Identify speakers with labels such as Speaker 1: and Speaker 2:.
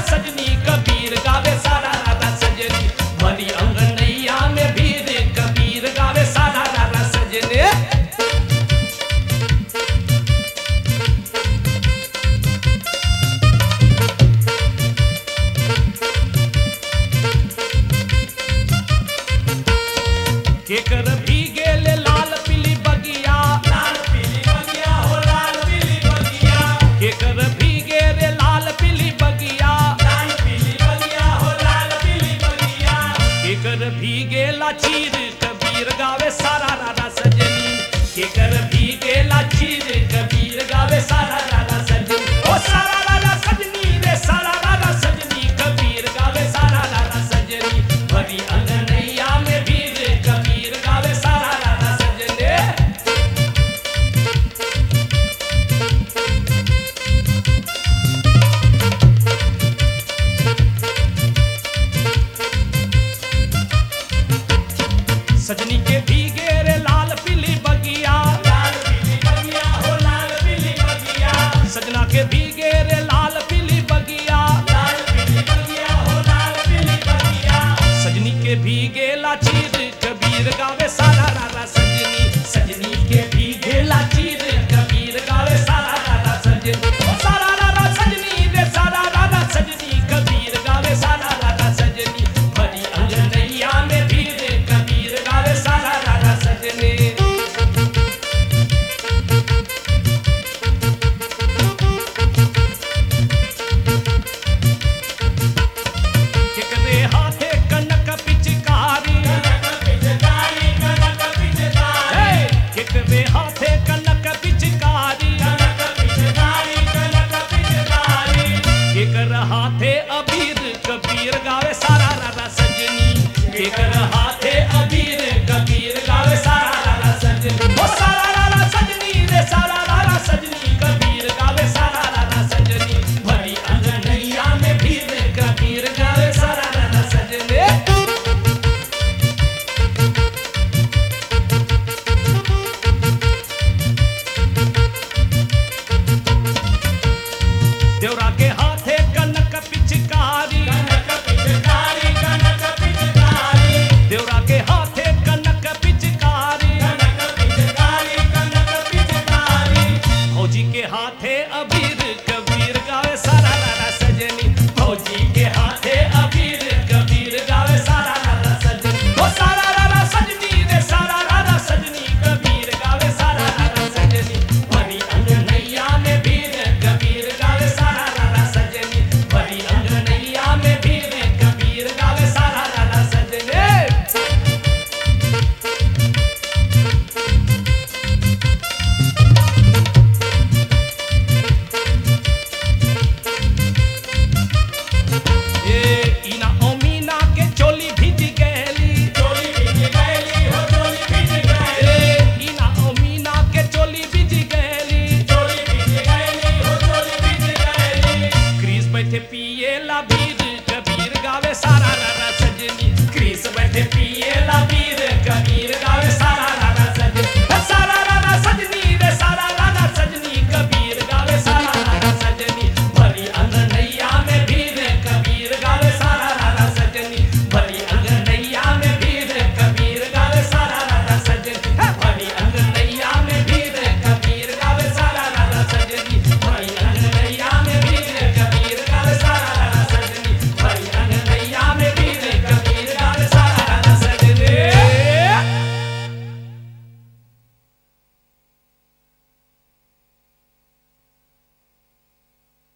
Speaker 1: सजनी कबीर गावे सारा रारा सजनी भरी अंगनैया में भीर कबीर गावे सारा रारा सजनी केकर भी गेले लाल पीली बगिया
Speaker 2: लाल पीली बगिया हो लाल पीली बगिया
Speaker 1: केकर भी गेले लाल पीली बगिया
Speaker 2: लाल पीली बगिया हो लाल पीली बगिया
Speaker 1: केकर भी गेला चीर कबीर गावे सारा रारा सजनी केकर भी गेला चीर कबीर गावे सारा रारा सजनी ओ सारा रारा सजनी रे सारा रारा सजनी कबीर गावे सारा रारा सजनी भरी अंगनैया में भीर कबीर गावे सारा रारा सजनी सजनी के भीगे रे लाल पीली बगिया
Speaker 2: लाल पीली बगिया हो लाल पीली बगिया
Speaker 1: सजना के भीगे रे लाल पीली बगिया
Speaker 2: लाल पीली बगिया हो लाल पीली बगिया
Speaker 1: सजनी के भीगे ला चीर कबीर गावे सारा रारा सजनी सजनी के भीगे ला चीर कबीर गावे सारा रारा सजनी ओ सारा रारा सजनी रे सारा रारा सजनी कबीर गावे सारा रारा सजनी भरी अंगनैया में भीर कबीर गावे सारा रारा सजनी केकरे हाथे कनक पिचकारी
Speaker 2: कनक पिचकारी कनक पिचकारी
Speaker 1: हे केकरे हाथे कनक पिचकारी
Speaker 2: कनक पिचकारी कनक पिचकारी
Speaker 1: केकर हाथे अबीर कबीर गावे सारा रारा सजनी केकर हाथे अबीर कबीर गावे सारा रारा सजनी ओ सारा रारा सजनी रे सारा रारा सजनी कबीर गावे सारा रारा सजनी भरी अंगनैया में भीर कबीर गावे सारा रारा सजनी देवरा के हाथे कनक पिचकारी
Speaker 2: कनक पिचकारी कनक पिचकारी
Speaker 1: देवरा के हाथे कनक पिचकारी
Speaker 2: कनक पिचकारी कनक पिचकारी
Speaker 1: फौजी के हाथे अबीर कबीर गावे सारा रारा सजनी फौजी के हाथे अबीर कबीर गावे सारा रारा सजनी ओ सारा रारा सजनी रे सारा रारा सजनी कबीर गावे सारा रारा सजनी भरी अंगनैया में भीर कबीर गावे सारा रारा सजनी भरी अंगनैया में भीर कबीर गावे सारा रारा सजनी ए इना ओमीना के चोली भीज गैली
Speaker 2: चोली भीज गैली हो चोली भीज गैली
Speaker 1: ए इना ओमीना के चोली भीज गैली
Speaker 2: चोली भीज गैली हो चोली भीज गैली
Speaker 1: क्रीज बैठे पिए ला बीर कबीर गावे सारा रारा सजनी क्रीज बैठे पिए ला बीर